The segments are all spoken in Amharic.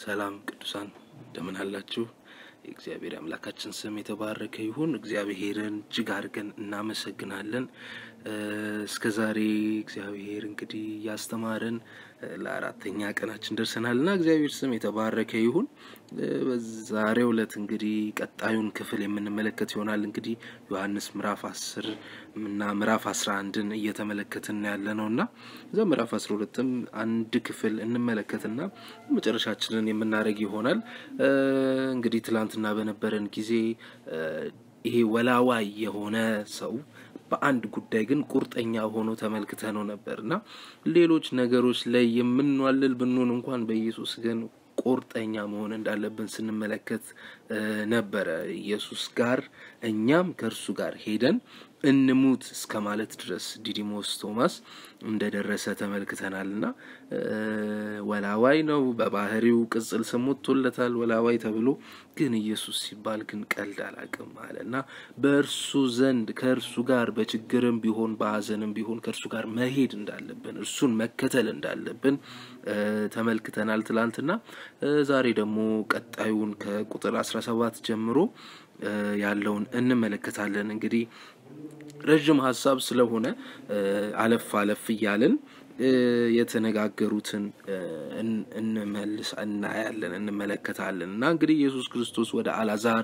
ሰላም ቅዱሳን እንደምን አላችሁ? የእግዚአብሔር አምላካችን ስም የተባረከ ይሁን። እግዚአብሔርን እጅግ አድርገን እናመሰግናለን። እስከ ዛሬ እግዚአብሔር እንግዲህ እያስተማረን ለአራተኛ ቀናችን ደርሰናል እና እግዚአብሔር ስም የተባረከ ይሁን። በዛሬው ዕለት እንግዲህ ቀጣዩን ክፍል የምንመለከት ይሆናል። እንግዲህ ዮሐንስ ምዕራፍ አስር እና ምዕራፍ አስራ አንድን እየተመለከትን ያለ ነው እና እዛ ምዕራፍ አስራ ሁለትም አንድ ክፍል እንመለከትና መጨረሻችንን የምናደርግ ይሆናል። እንግዲህ ትላንትና በነበረን ጊዜ ይሄ ወላዋይ የሆነ ሰው በአንድ ጉዳይ ግን ቁርጠኛ ሆኖ ተመልክተ ነው ነበር እና ሌሎች ነገሮች ላይ የምንዋልል ብንሆን እንኳን በኢየሱስ ግን ቁርጠኛ መሆን እንዳለብን ስንመለከት ነበረ። ኢየሱስ ጋር እኛም ከእርሱ ጋር ሄደን እንሙት እስከ ማለት ድረስ ዲዲሞስ ቶማስ እንደደረሰ ተመልክተናል እና ወላዋይ ነው። በባህሪው ቅጽል ስም ወጥቶለታል ወላዋይ ተብሎ። ግን ኢየሱስ ሲባል ግን ቀልድ አላቅም አለ እና በእርሱ ዘንድ ከእርሱ ጋር በችግርም ቢሆን በሀዘንም ቢሆን ከእርሱ ጋር መሄድ እንዳለብን እርሱን መከተል እንዳለብን ተመልክተናል ትላንትና። ዛሬ ደግሞ ቀጣዩን ከቁጥር አስራ ሰባት ጀምሮ ያለውን እንመለከታለን። እንግዲህ ረዥም ሀሳብ ስለሆነ አለፍ አለፍ እያልን የተነጋገሩትን እንመልስ እናያለን እንመለከታለን እና እንግዲህ ኢየሱስ ክርስቶስ ወደ አላዛር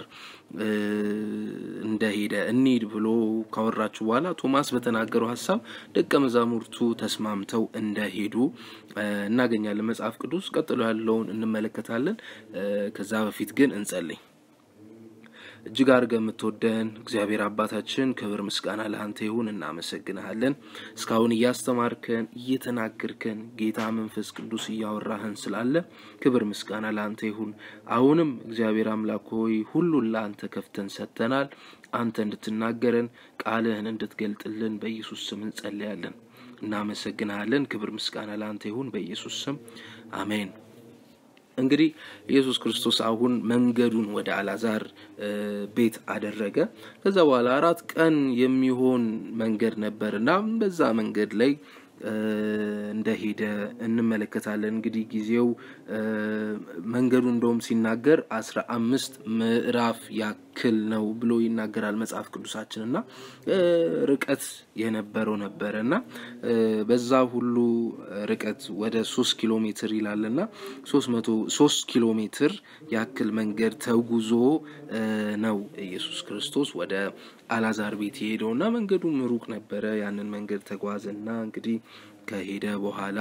እንደሄደ እንሂድ ብሎ ካወራችሁ በኋላ ቶማስ በተናገረው ሀሳብ ደቀ መዛሙርቱ ተስማምተው እንደሄዱ እናገኛለን መጽሐፍ ቅዱስ። ቀጥሎ ያለውን እንመለከታለን። ከዛ በፊት ግን እንጸልይ። እጅግ አድርገን የምትወደን እግዚአብሔር አባታችን ክብር ምስጋና ለአንተ ይሁን። እናመሰግንሃለን እስካሁን እያስተማርከን እየተናገርከን ጌታ መንፈስ ቅዱስ እያወራህን ስላለ ክብር ምስጋና ለአንተ ይሁን። አሁንም እግዚአብሔር አምላክ ሆይ ሁሉን ለአንተ ከፍተን ሰጥተናል። አንተ እንድትናገረን ቃልህን እንድትገልጥልን በኢየሱስ ስም እንጸልያለን። እናመሰግንሃለን። ክብር ምስጋና ለአንተ ይሁን በኢየሱስ ስም አሜን። እንግዲህ ኢየሱስ ክርስቶስ አሁን መንገዱን ወደ አላዛር ቤት አደረገ። ከዛ በኋላ አራት ቀን የሚሆን መንገድ ነበር እና በዛ መንገድ ላይ እንደሄደ እንመለከታለን። እንግዲህ ጊዜው መንገዱ እንደውም ሲናገር አስራ አምስት ምዕራፍ ያክል ነው ብሎ ይናገራል መጽሐፍ ቅዱሳችን እና ርቀት የነበረው ነበረ እና በዛ ሁሉ ርቀት ወደ ሶስት ኪሎ ሜትር ይላል እና ሶስት መቶ ሶስት ኪሎ ሜትር ያክል መንገድ ተጉዞ ነው ኢየሱስ ክርስቶስ ወደ አላዛር ቤት የሄደው እና መንገዱም ሩቅ ነበረ። ያንን መንገድ ተጓዘና እንግዲህ ከሄደ በኋላ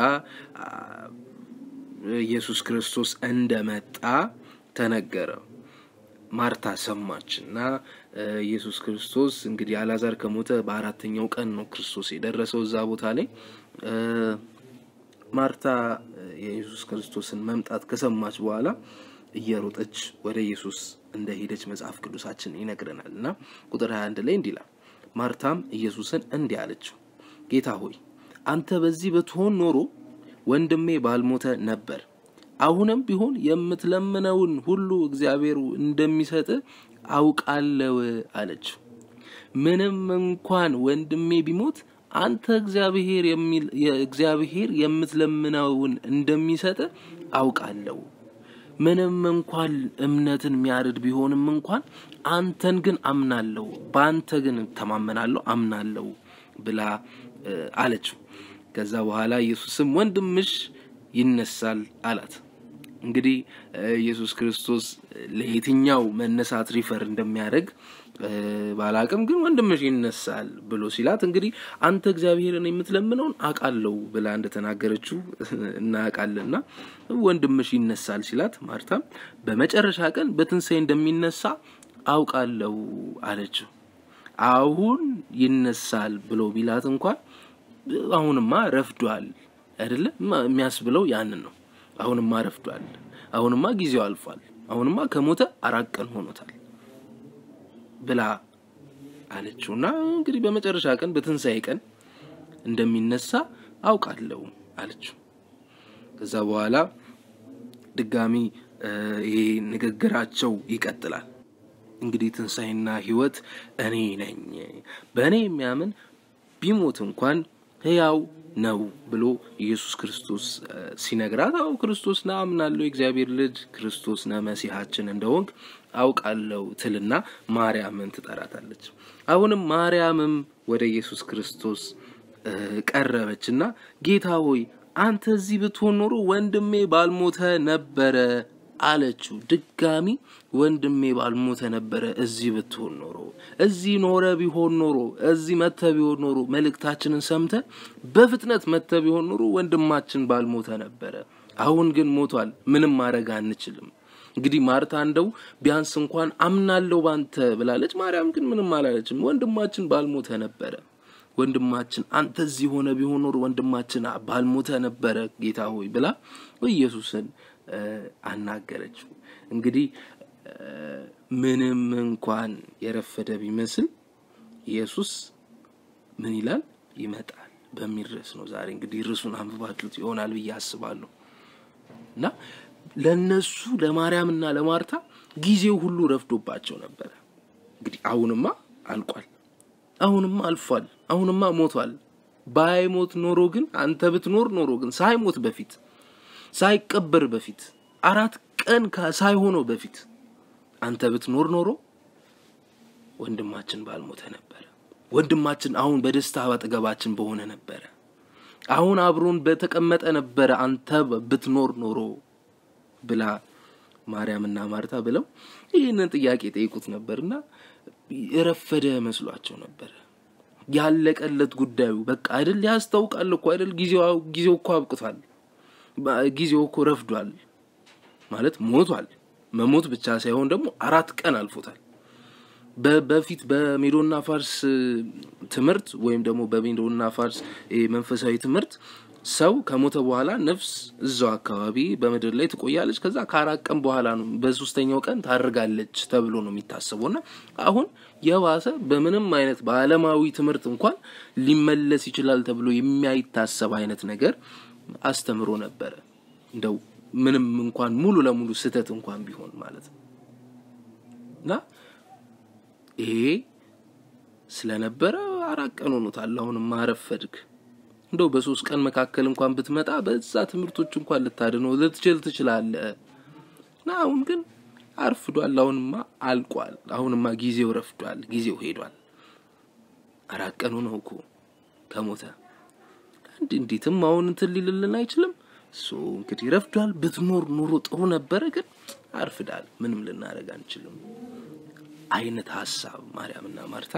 ኢየሱስ ክርስቶስ እንደመጣ ተነገረ። ማርታ ሰማች እና ኢየሱስ ክርስቶስ እንግዲህ አላዛር ከሞተ በአራተኛው ቀን ነው ክርስቶስ የደረሰው እዛ ቦታ ላይ። ማርታ የኢየሱስ ክርስቶስን መምጣት ከሰማች በኋላ እየሮጠች ወደ ኢየሱስ እንደሄደች መጽሐፍ ቅዱሳችን ይነግረናል እና ቁጥር 21 ላይ እንዲህ ይላል። ማርታም ኢየሱስን እንዲህ አለችው፣ ጌታ ሆይ አንተ በዚህ ብትሆን ኖሮ ወንድሜ ባልሞተ ነበር። አሁንም ቢሆን የምትለምነውን ሁሉ እግዚአብሔር እንደሚሰጥ አውቃለው አለችው። ምንም እንኳን ወንድሜ ቢሞት አንተ እግዚአብሔር የሚል እግዚአብሔር የምትለምነውን እንደሚሰጥ አውቃለሁ ምንም እንኳን እምነትን የሚያርድ ቢሆንም እንኳን አንተን ግን አምናለሁ፣ በአንተ ግን ተማመናለሁ፣ አምናለሁ ብላ አለችው። ከዛ በኋላ ኢየሱስም ወንድምሽ ይነሳል አላት። እንግዲህ ኢየሱስ ክርስቶስ ለየትኛው መነሳት ሪፈር እንደሚያደርግ ባላቅም ግን ወንድምሽ ይነሳል ብሎ ሲላት እንግዲህ አንተ እግዚአብሔርን የምትለምነውን አውቃለሁ ብላ እንደተናገረችው እናውቃለንና ወንድምሽ ይነሳል ሲላት ማርታም በመጨረሻ ቀን በትንሣኤ እንደሚነሳ አውቃለሁ አለችው። አሁን ይነሳል ብሎ ቢላት እንኳን አሁንማ ረፍዷል አይደለ የሚያስብለው ያንን ነው። አሁንማ ረፍዷል፣ አሁንማ ጊዜው አልፏል፣ አሁንማ ከሞተ አራት ቀን ሆኖታል ብላ አለችው እና እንግዲህ በመጨረሻ ቀን በትንሣኤ ቀን እንደሚነሳ አውቃለሁ አለችው። ከዛ በኋላ ድጋሚ ይሄ ንግግራቸው ይቀጥላል። እንግዲህ ትንሣኤና ሕይወት እኔ ነኝ፣ በእኔ የሚያምን ቢሞት እንኳን ሕያው ነው ብሎ ኢየሱስ ክርስቶስ ሲነግራት፣ አዎ ክርስቶስ ነህ አምናለሁ፣ የእግዚአብሔር ልጅ ክርስቶስ ነህ መሲሐችን እንደሆንክ አውቃለሁ ትልና ማርያምን ትጠራታለች። አሁንም ማርያምም ወደ ኢየሱስ ክርስቶስ ቀረበችና ጌታ ሆይ አንተ እዚህ ብትሆን ኖሮ ወንድሜ ባልሞተ ነበረ አለችው። ድጋሚ ወንድሜ ባልሞተ ነበረ፣ እዚህ ብትሆን ኖሮ፣ እዚህ ኖረ ቢሆን ኖሮ፣ እዚህ መተ ቢሆን ኖሮ፣ መልእክታችንን ሰምተ በፍጥነት መተ ቢሆን ኖሮ ወንድማችን ባልሞተ ነበረ። አሁን ግን ሞቷል፣ ምንም ማድረግ አንችልም። እንግዲህ ማርታ እንደው ቢያንስ እንኳን አምናለሁ ባንተ ብላለች። ማርያም ግን ምንም አላለችም። ወንድማችን ባልሞተ ነበረ ወንድማችን አንተ እዚህ ሆነ ቢሆን ኖሮ ወንድማችን ባልሞተ ነበረ ጌታ ሆይ ብላ ኢየሱስን አናገረችው። እንግዲህ ምንም እንኳን የረፈደ ቢመስል ኢየሱስ ምን ይላል? ይመጣል በሚል ርዕስ ነው ዛሬ እንግዲህ ርዕሱን አንብባችሁት ይሆናል ብዬ አስባለሁ። እና ለነሱ ለማርያምና ለማርታ ጊዜው ሁሉ ረፍዶባቸው ነበረ። እንግዲህ አሁንማ አልቋል። አሁንማ አልፏል። አሁንማ ሞቷል። ባይሞት ኖሮ ግን አንተ ብትኖር ኖሮ ግን ሳይሞት በፊት ሳይቀበር በፊት አራት ቀን ሳይሆነው በፊት አንተ ብትኖር ኖሮ ወንድማችን ባልሞተ ነበረ። ወንድማችን አሁን በደስታ አጠገባችን በሆነ ነበረ። አሁን አብሮን በተቀመጠ ነበረ አንተ ብትኖር ኖሮ ብላ ማርያምና ማርታ ብለው ይህንን ጥያቄ ጠይቁት ነበርና የረፈደ መስሏቸው ነበረ። ያለቀለት ጉዳዩ በቃ አይደል ያስታውቃል እኮ አይደል ጊዜው ጊዜው እኮ አብቅቷል። ጊዜው እኮ ረፍዷል ማለት ሞቷል። መሞት ብቻ ሳይሆን ደግሞ አራት ቀን አልፎታል። በፊት በሜዶና ፋርስ ትምህርት ወይም ደግሞ በሜዶና ፋርስ መንፈሳዊ ትምህርት ሰው ከሞተ በኋላ ነፍስ እዛው አካባቢ በምድር ላይ ትቆያለች። ከዛ ከአራት ቀን በኋላ ነው በሶስተኛው ቀን ታርጋለች ተብሎ ነው የሚታሰበው እና አሁን የባሰ በምንም አይነት በዓለማዊ ትምህርት እንኳን ሊመለስ ይችላል ተብሎ የሚያይታሰብ አይነት ነገር አስተምሮ ነበረ። እንደው ምንም እንኳን ሙሉ ለሙሉ ስህተት እንኳን ቢሆን ማለት ነው እና ይሄ ስለነበረ አራት ቀን ሆኖታል። አሁንም አረፈድክ። እንደው በሶስት ቀን መካከል እንኳን ብትመጣ በዛ ትምህርቶች እንኳን ልታድነው ልትችል ትችላለህ እና አሁን ግን አርፍዷል። አሁንማ አልቋል። አሁንማ ጊዜው ረፍዷል። ጊዜው ሄዷል። አራት ቀኑ ነው እኮ ከሞተ እንዲ እንዴትም አሁን እንትን ሊልልን አይችልም። ሶ እንግዲህ ረፍዷል። ብትኖር ኑሮ ጥሩ ነበረ፣ ግን አርፍዳል። ምንም ልናደርግ አንችልም አይነት ሀሳብ ማርያምና ማርታ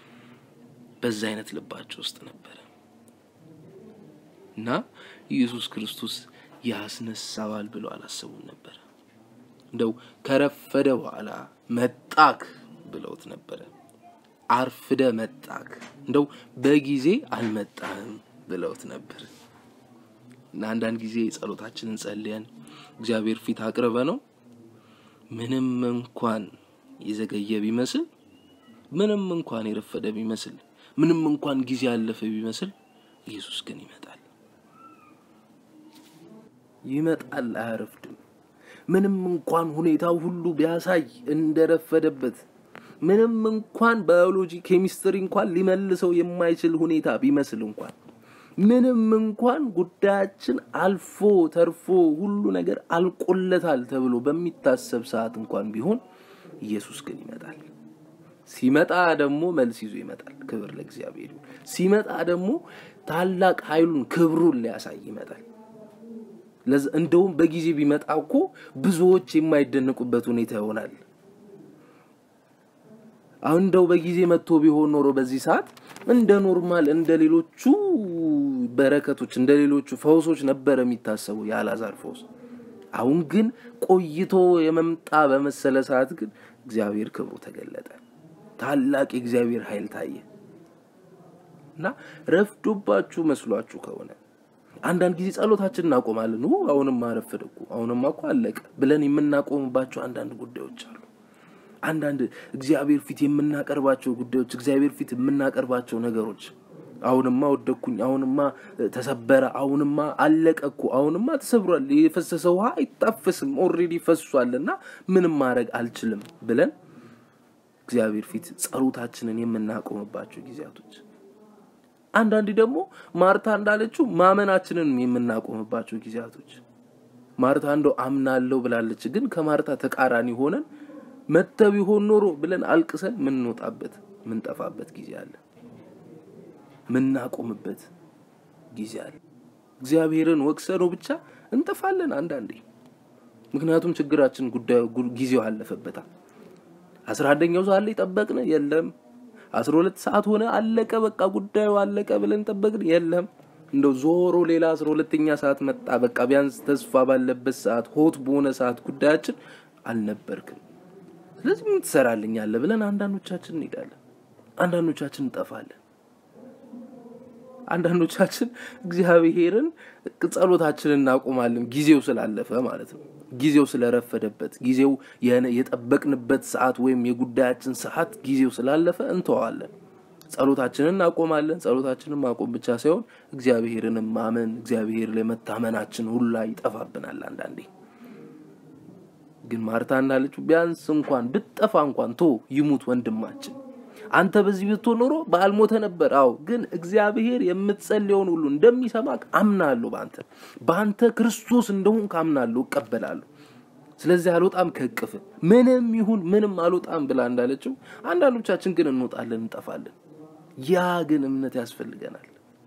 በዛ አይነት ልባቸው ውስጥ ነበረ እና ኢየሱስ ክርስቶስ ያስነሳዋል ብለው አላሰቡም ነበረ። እንደው ከረፈደ በኋላ መጣክ ብለውት ነበረ። አርፍደ መጣክ፣ እንደው በጊዜ አልመጣህም ብለውት ነበር። እና አንዳንድ ጊዜ ጸሎታችንን ጸልየን እግዚአብሔር ፊት አቅርበ ነው ምንም እንኳን የዘገየ ቢመስል ምንም እንኳን የረፈደ ቢመስል ምንም እንኳን ጊዜ ያለፈ ቢመስል ኢየሱስ ግን ይመጣል። ይመጣል፣ አያረፍድም። ምንም እንኳን ሁኔታው ሁሉ ቢያሳይ እንደረፈደበት፣ ምንም እንኳን ባዮሎጂ፣ ኬሚስትሪ እንኳን ሊመልሰው የማይችል ሁኔታ ቢመስል እንኳን ምንም እንኳን ጉዳያችን አልፎ ተርፎ ሁሉ ነገር አልቆለታል ተብሎ በሚታሰብ ሰዓት እንኳን ቢሆን ኢየሱስ ግን ይመጣል። ሲመጣ ደግሞ መልስ ይዞ ይመጣል። ክብር ለእግዚአብሔር። ሲመጣ ደግሞ ታላቅ ኃይሉን ክብሩን ሊያሳይ ይመጣል። እንደውም በጊዜ ቢመጣ እኮ ብዙዎች የማይደነቁበት ሁኔታ ይሆናል። አሁን እንደው በጊዜ መጥቶ ቢሆን ኖሮ በዚህ ሰዓት እንደ ኖርማል እንደ ሌሎቹ በረከቶች እንደ ሌሎቹ ፈውሶች ነበረ የሚታሰበው የአልዓዛር ፈውስ። አሁን ግን ቆይቶ የመምጣ በመሰለ ሰዓት ግን እግዚአብሔር ክብሩ ተገለጠ። ታላቅ የእግዚአብሔር ኃይል ታየ እና ረፍዶባችሁ መስሏችሁ ከሆነ አንዳንድ ጊዜ ጸሎታችን እናቆማለን። አሁንማ አረፈደ እኮ አሁንማ እኮ አለቀ ብለን የምናቆምባቸው አንዳንድ ጉዳዮች አሉ። አንዳንድ እግዚአብሔር ፊት የምናቀርባቸው ጉዳዮች፣ እግዚአብሔር ፊት የምናቀርባቸው ነገሮች አሁንማ ወደኩኝ፣ አሁንማ ተሰበረ፣ አሁንማ አለቀ እኮ አሁንማ ተሰብሯል፣ የፈሰሰ ውሃ አይታፈስም፣ ኦልሬዲ ፈሷል እና ምንም ማድረግ አልችልም ብለን እግዚአብሔር ፊት ጸሎታችንን የምናቆምባቸው ጊዜያቶች አንዳንዴ ደግሞ ማርታ እንዳለችው ማመናችንን የምናቆምባቸው ጊዜያቶች ማርታ እንደው አምናለሁ ብላለች፣ ግን ከማርታ ተቃራኒ ሆነን መጥተ ቢሆን ኖሮ ብለን አልቅሰን ምንወጣበት ምንጠፋበት ጊዜ አለ። ምናቆምበት ጊዜ አለ። እግዚአብሔርን ወቅሰነው ብቻ እንጠፋለን አንዳንዴ። ምክንያቱም ችግራችን ጉዳዩ ጊዜው አለፈበታል። አስራ አንደኛው ሰዓት ላይ ጠበቅን፣ የለም። አስራ ሁለት ሰዓት ሆነ፣ አለቀ፣ በቃ ጉዳዩ አለቀ ብለን ጠበቅን፣ የለም። እንደው ዞሮ ሌላ አስራ ሁለተኛ ሰዓት መጣ፣ በቃ ቢያንስ ተስፋ ባለበት ሰዓት፣ ሆት በሆነ ሰዓት ጉዳያችን አልነበርክም። ስለዚህ ምን ትሰራልኛለህ ብለን አንዳንዶቻችን እንሄዳለን፣ አንዳንዶቻችን እንጠፋለን። አንዳንዶቻችን እግዚአብሔርን ጸሎታችንን እናቆማለን፣ ጊዜው ስላለፈ ማለት ነው። ጊዜው ስለረፈደበት፣ ጊዜው የጠበቅንበት ሰዓት ወይም የጉዳያችን ሰዓት ጊዜው ስላለፈ እንተዋለን። ጸሎታችንን እናቆማለን። ጸሎታችንን ማቆም ብቻ ሳይሆን እግዚአብሔርንም ማመን እግዚአብሔር ላይ መታመናችን ሁላ ይጠፋብናል። አንዳንዴ ግን ማርታ እንዳለችው ቢያንስ እንኳን ብጠፋ እንኳን ቶ ይሙት ወንድማችን አንተ በዚህ ብትሆን ኖሮ ባልሞተ ነበር። አዎ ግን እግዚአብሔር የምትጸልየውን ሁሉ እንደሚሰማ አምናለሁ። በአንተ በአንተ ክርስቶስ እንደሆንክ አምናለሁ፣ እቀበላለሁ። ስለዚህ አልወጣም ከእቅፍ ምንም ይሁን ምንም አልወጣም ብላ እንዳለችው አንዳንዶቻችን ግን እንወጣለን፣ እንጠፋለን። ያ ግን እምነት ያስፈልገናል።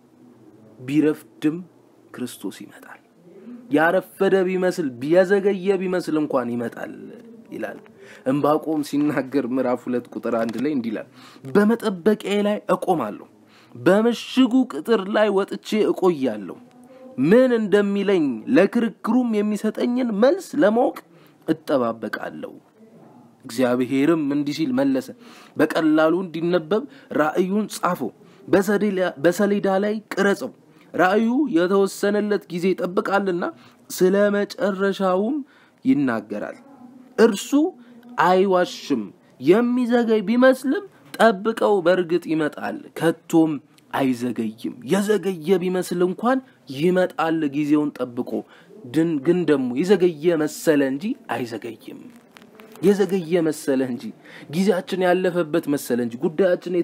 ቢረፍድም ክርስቶስ ይመጣል። ያረፈደ ቢመስል የዘገየ ቢመስል እንኳን ይመጣል ይላል። እምባቆም ሲናገር ምዕራፍ ሁለት ቁጥር አንድ ላይ እንዲህ ይላል፣ በመጠበቂያ ላይ እቆማለሁ፣ በምሽጉ ቅጥር ላይ ወጥቼ እቆያለሁ። ምን እንደሚለኝ ለክርክሩም የሚሰጠኝን መልስ ለማወቅ እጠባበቃለሁ። እግዚአብሔርም እንዲህ ሲል መለሰ፣ በቀላሉ እንዲነበብ ራእዩን ጻፈው፣ በሰሌዳ ላይ ቅረጸው። ራእዩ የተወሰነለት ጊዜ ይጠብቃልና ስለ መጨረሻውም ይናገራል። እርሱ አይዋሽም። የሚዘገይ ቢመስልም ጠብቀው፣ በእርግጥ ይመጣል፣ ከቶም አይዘገይም። የዘገየ ቢመስል እንኳን ይመጣል ጊዜውን ጠብቆ። ግን ደግሞ የዘገየ መሰለ እንጂ አይዘገይም። የዘገየ መሰለ እንጂ ጊዜያችን ያለፈበት መሰለ እንጂ ጉዳያችን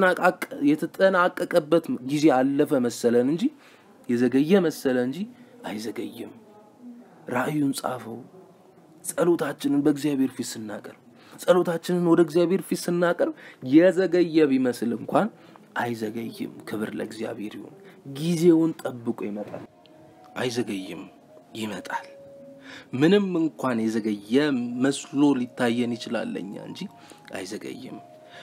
የተጠናቀቀበት ጊዜ አለፈ መሰለን እንጂ የዘገየ መሰለ እንጂ አይዘገይም። ራእዩን ጻፈው። ጸሎታችንን በእግዚአብሔር ፊት ስናቀርብ ጸሎታችንን ወደ እግዚአብሔር ፊት ስናቀርብ የዘገየ ቢመስል እንኳን አይዘገይም። ክብር ለእግዚአብሔር ይሁን። ጊዜውን ጠብቆ ይመጣል። አይዘገይም፣ ይመጣል። ምንም እንኳን የዘገየ መስሎ ሊታየን ይችላል ለኛ እንጂ አይዘገይም።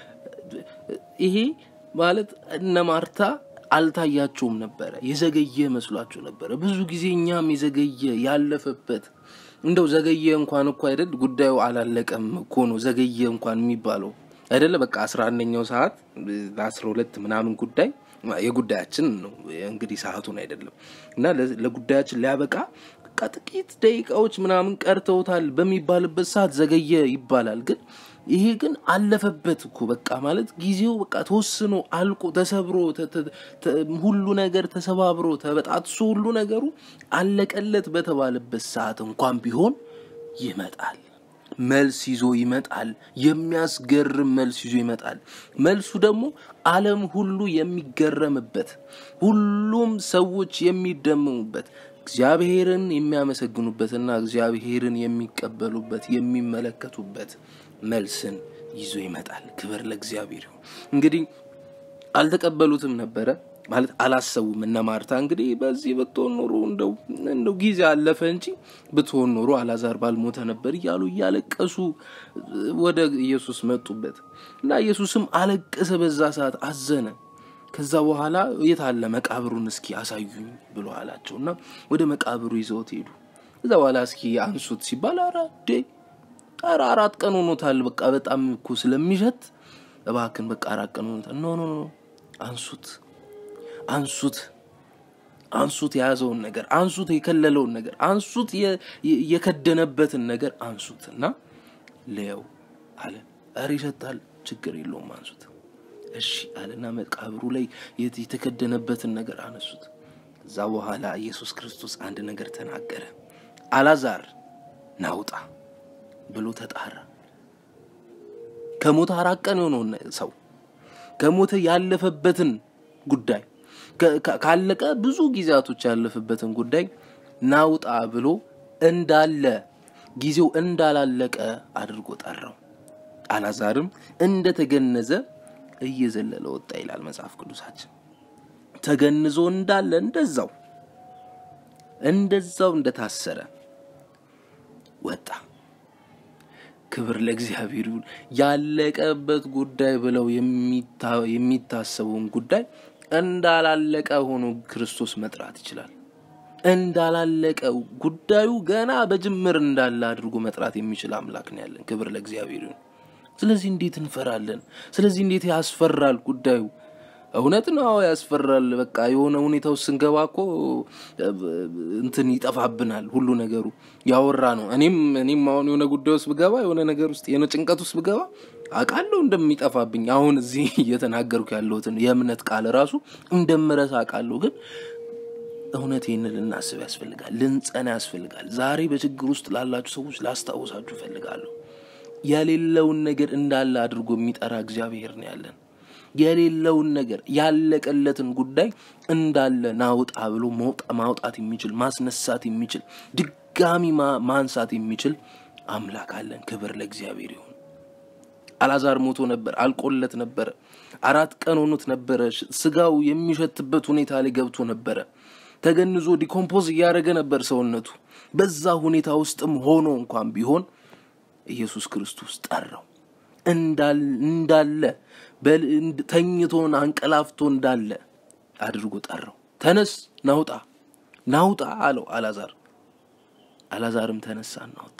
ይሄ ማለት እነ ማርታ አልታያቸውም ነበረ። የዘገየ መስሏቸው ነበረ። ብዙ ጊዜ እኛም የዘገየ ያለፈበት እንደው ዘገየ እንኳን እኮ አይደል ጉዳዩ አላለቀም እኮ ነው ዘገየ እንኳን የሚባለው አይደለ። በቃ አስራ አንደኛው ሰዓት ለአስራ ሁለት ምናምን ጉዳይ የጉዳያችን ነው እንግዲህ ሰዓቱን አይደለም እና ለጉዳያችን ሊያበቃ በቃ ጥቂት ደቂቃዎች ምናምን ቀርተውታል በሚባልበት ሰዓት ዘገየ ይባላል። ግን ይሄ ግን አለፈበት እኮ በቃ ማለት ጊዜው በቃ ተወስኖ አልቆ ተሰብሮ ሁሉ ነገር ተሰባብሮ ተበጣጥሶ ሁሉ ነገሩ አለቀለት በተባለበት ሰዓት እንኳን ቢሆን ይመጣል። መልስ ይዞ ይመጣል። የሚያስገርም መልስ ይዞ ይመጣል። መልሱ ደግሞ ዓለም ሁሉ የሚገረምበት፣ ሁሉም ሰዎች የሚደመሙበት፣ እግዚአብሔርን የሚያመሰግኑበትና እግዚአብሔርን የሚቀበሉበት የሚመለከቱበት መልስን ይዞ ይመጣል። ክብር ለእግዚአብሔር ይሁን። እንግዲህ አልተቀበሉትም ነበረ ማለት አላሰቡም። እነ ማርታ እንግዲህ በዚህ ብትሆን ኖሮ እንደው እንደው ጊዜ አለፈ እንጂ ብትሆን ኖሮ አላዛር ባልሞተ ነበር እያሉ እያለቀሱ ወደ ኢየሱስ መጡበት እና ኢየሱስም አለቀሰ። በዛ ሰዓት አዘነ። ከዛ በኋላ የት አለ መቃብሩን እስኪ አሳዩኝ ብሎ አላቸው እና ወደ መቃብሩ ይዘውት ሄዱ። ከዛ በኋላ እስኪ አንሱት ሲባል ኧረ ዴ ኧረ አራት ቀን ሆኖታል። በቃ በጣም እኮ ስለሚሸት እባክን በቃ አራት ቀን ሆኖታል። ኖ ኖ ኖ አንሱት አንሱት አንሱት የያዘውን ነገር አንሱት፣ የከለለውን ነገር አንሱት፣ የከደነበትን ነገር አንሱት እና ለየው አለ። ኧረ ይሸታል፣ ችግር የለውም አንሱት። እሺ አለና መቃብሩ ላይ የተከደነበትን ነገር አነሱት። ከዛ በኋላ ኢየሱስ ክርስቶስ አንድ ነገር ተናገረ። አላዛር ናውጣ ብሎ ተጣራ። ከሞተ አራት ቀን የሆነውን ሰው ከሞተ ያለፈበትን ጉዳይ ካለቀ ብዙ ጊዜያቶች ያለፈበትን ጉዳይ ናውጣ ብሎ እንዳለ ጊዜው እንዳላለቀ አድርጎ ጠራው። አላዛርም እንደተገነዘ እየዘለለ ወጣ ይላል መጽሐፍ ቅዱሳችን። ተገንዞ እንዳለ እንደዛው እንደዛው እንደታሰረ ወጣ። ክብር ለእግዚአብሔር ይሁን። ያለቀበት ጉዳይ ብለው የሚታሰበውን ጉዳይ እንዳላለቀ ሆኖ ክርስቶስ መጥራት ይችላል። እንዳላለቀ ጉዳዩ ገና በጅምር እንዳለ አድርጎ መጥራት የሚችል አምላክ ነው ያለን። ክብር ለእግዚአብሔር ይሁን። ስለዚህ እንዴት እንፈራለን? ስለዚህ እንዴት ያስፈራል ጉዳዩ? እውነት ነው ያስፈራል። በቃ የሆነ ሁኔታ ውስጥ ስንገባ እኮ እንትን ይጠፋብናል ሁሉ ነገሩ ያወራ ነው። እኔም እኔም አሁን የሆነ ጉዳይ ውስጥ ብገባ የሆነ ነገር ውስጥ የሆነ ጭንቀት ውስጥ ብገባ አውቃለሁ እንደሚጠፋብኝ። አሁን እዚህ እየተናገርኩ ያለሁትን የእምነት ቃል ራሱ እንደምረሳ አውቃለሁ። ግን እውነት ይህንን ልናስብ ያስፈልጋል፣ ልንጸና ያስፈልጋል። ዛሬ በችግር ውስጥ ላላችሁ ሰዎች ላስታውሳችሁ እፈልጋለሁ። የሌለውን ነገር እንዳለ አድርጎ የሚጠራ እግዚአብሔር ነው ያለን። የሌለውን ነገር ያለቀለትን ጉዳይ እንዳለ ናውጣ ብሎ ማውጣት የሚችል ማስነሳት የሚችል ድጋሚ ማንሳት የሚችል አምላክ አለን። ክብር ለእግዚአብሔር ይሁን። አላዛር ሞቶ ነበር፣ አልቆለት ነበረ። አራት ቀን ሆኖት ነበረ። ስጋው የሚሸትበት ሁኔታ ላይ ገብቶ ነበረ። ተገንዞ ዲኮምፖዝ እያደረገ ነበር ሰውነቱ። በዛ ሁኔታ ውስጥም ሆኖ እንኳን ቢሆን ኢየሱስ ክርስቶስ ጠራው እንዳለ ተኝቶን አንቀላፍቶ እንዳለ አድርጎ ጠራው። ተነስ ናውጣ ናውጣ አለው አላዛር። አላዛርም ተነሳ እናወጣ።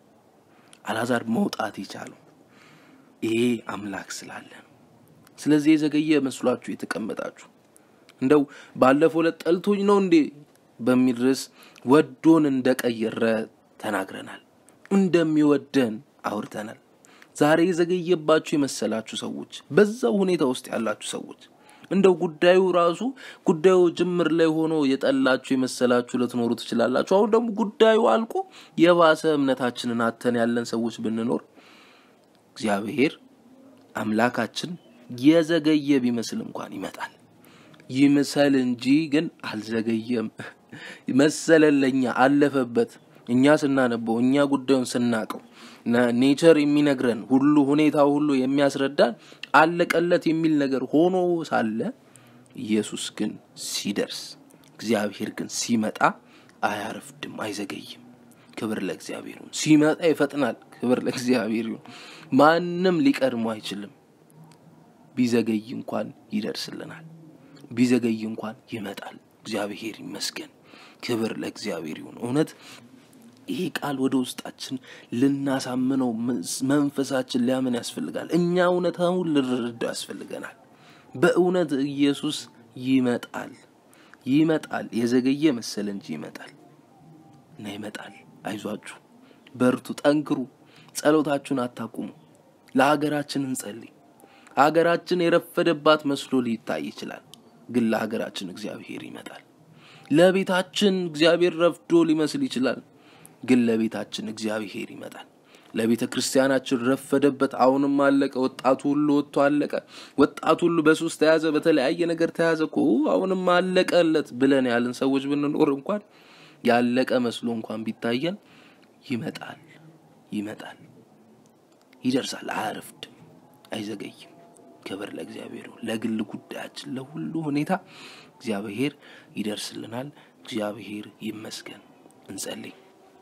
አላዛር መውጣት የቻለው ይሄ አምላክ ስላለ ነው። ስለዚህ የዘገየ መስሏችሁ የተቀመጣችሁ እንደው ባለፈው ዕለት ጠልቶኝ ነው እንዴ በሚል ርዕስ ወዶን እንደቀየረ ተናግረናል። እንደሚወደን አውርተናል። ዛሬ የዘገየባችሁ የመሰላችሁ ሰዎች፣ በዛው ሁኔታ ውስጥ ያላችሁ ሰዎች እንደው ጉዳዩ ራሱ ጉዳዩ ጅምር ላይ ሆኖ የጠላችሁ የመሰላችሁ ልትኖሩ ትችላላችሁ። አሁን ደግሞ ጉዳዩ አልቆ የባሰ እምነታችንን አተን ያለን ሰዎች ብንኖር እግዚአብሔር አምላካችን የዘገየ ቢመስል እንኳን ይመጣል። ይምሰል እንጂ ግን አልዘገየም። መሰለን ለእኛ አለፈበት። እኛ ስናነበው እኛ ጉዳዩን ስናቀው ኔቸር የሚነግረን ሁሉ ሁኔታው ሁሉ የሚያስረዳን አለቀለት የሚል ነገር ሆኖ ሳለ ኢየሱስ ግን ሲደርስ እግዚአብሔር ግን ሲመጣ አያረፍድም፣ አይዘገይም። ክብር ለእግዚአብሔር ይሁን። ሲመጣ ይፈጥናል። ክብር ለእግዚአብሔር ይሁን። ማንም ሊቀድሞ አይችልም። ቢዘገይ እንኳን ይደርስልናል። ቢዘገይ እንኳን ይመጣል። እግዚአብሔር ይመስገን። ክብር ለእግዚአብሔር ይሁን። እውነት ይሄ ቃል ወደ ውስጣችን ልናሳምነው መንፈሳችን ሊያምን ያስፈልጋል። እኛ እውነታውን ልንረዳው ያስፈልገናል። በእውነት ኢየሱስ ይመጣል፣ ይመጣል። የዘገየ መሰለ እንጂ ይመጣል እና ይመጣል። አይዟችሁ፣ በርቱ፣ ጠንክሩ፣ ጸሎታችሁን አታቁሙ። ለሀገራችን እንጸልይ። ሀገራችን የረፈደባት መስሎ ሊታይ ይችላል፣ ግን ለሀገራችን እግዚአብሔር ይመጣል። ለቤታችን እግዚአብሔር ረፍዶ ሊመስል ይችላል ግን ለቤታችን እግዚአብሔር ይመጣል። ለቤተ ክርስቲያናችን ረፈደበት፣ አሁንም አለቀ። ወጣቱ ሁሉ ወጥቶ አለቀ። ወጣቱ ሁሉ በሱስ ተያዘ፣ በተለያየ ነገር ተያዘ እኮ አሁንም አለቀለት ብለን ያልን ሰዎች ብንኖር እንኳን ያለቀ መስሎ እንኳን ቢታየን ይመጣል፣ ይመጣል፣ ይደርሳል። አያረፍድም፣ አይዘገይም። ክብር ለእግዚአብሔር። ለግል ጉዳያችን፣ ለሁሉ ሁኔታ እግዚአብሔር ይደርስልናል። እግዚአብሔር ይመስገን። እንጸልይ።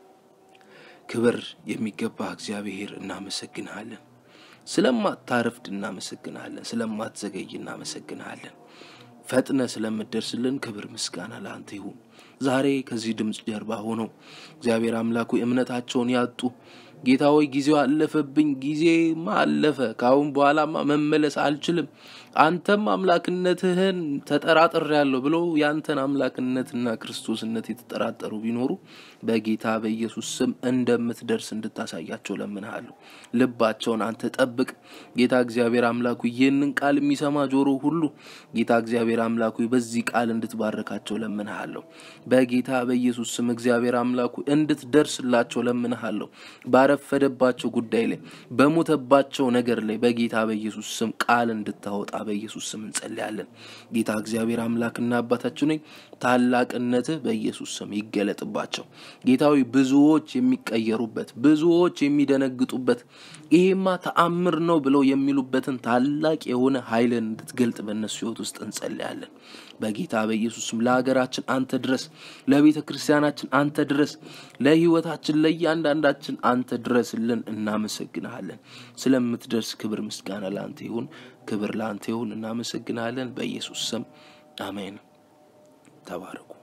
ክብር የሚገባ እግዚአብሔር እናመሰግንሃለን። ስለማታረፍድ እናመሰግንሃለን። ስለማትዘገይ እናመሰግንሃለን። ፈጥነ ስለምደርስልን ክብር ምስጋና ለአንተ ይሁን። ዛሬ ከዚህ ድምፅ ጀርባ ሆነው እግዚአብሔር አምላኩ እምነታቸውን ያጡ ጌታ ሆይ ጊዜው አለፈብኝ፣ ጊዜማ አለፈ፣ ከአሁን በኋላማ መመለስ አልችልም፣ አንተም አምላክነትህን ተጠራጥሬያለሁ ብለው ያንተን አምላክነትና ክርስቶስነት የተጠራጠሩ ቢኖሩ በጌታ በኢየሱስ ስም እንደምትደርስ እንድታሳያቸው ለምንሃለሁ። ልባቸውን አንተ ጠብቅ ጌታ እግዚአብሔር አምላኩ። ይህንን ቃል የሚሰማ ጆሮ ሁሉ ጌታ እግዚአብሔር አምላኩ በዚህ ቃል እንድትባረካቸው ለምንሃለሁ። በጌታ በኢየሱስ ስም እግዚአብሔር አምላኩ እንድትደርስላቸው ለምንሃለሁ። ባረፈደባቸው ጉዳይ ላይ በሞተባቸው ነገር ላይ በጌታ በኢየሱስ ስም ቃል እንድታወጣ በኢየሱስ ስም እንጸልያለን። ጌታ እግዚአብሔር አምላክና አባታችን ነኝ ታላቅነትህ በኢየሱስ ስም ይገለጥባቸው። ጌታዊ ብዙዎች የሚቀየሩበት ብዙዎች የሚደነግጡበት ይሄማ ተአምር ነው ብለው የሚሉበትን ታላቅ የሆነ ኃይልን እንድትገልጥ በእነሱ ህይወት ውስጥ እንጸልያለን። በጌታ በኢየሱስም ለሀገራችን አንተ ድረስ፣ ለቤተ ክርስቲያናችን አንተ ድረስ፣ ለህይወታችን ለእያንዳንዳችን አንተ ድረስልን። እናመሰግንሃለን። ስለምትደርስ ክብር ምስጋና ለአንተ ይሁን። ክብር ለአንተ ይሁን። እናመሰግንሃለን። በኢየሱስ ስም አሜን። ተባረኩ።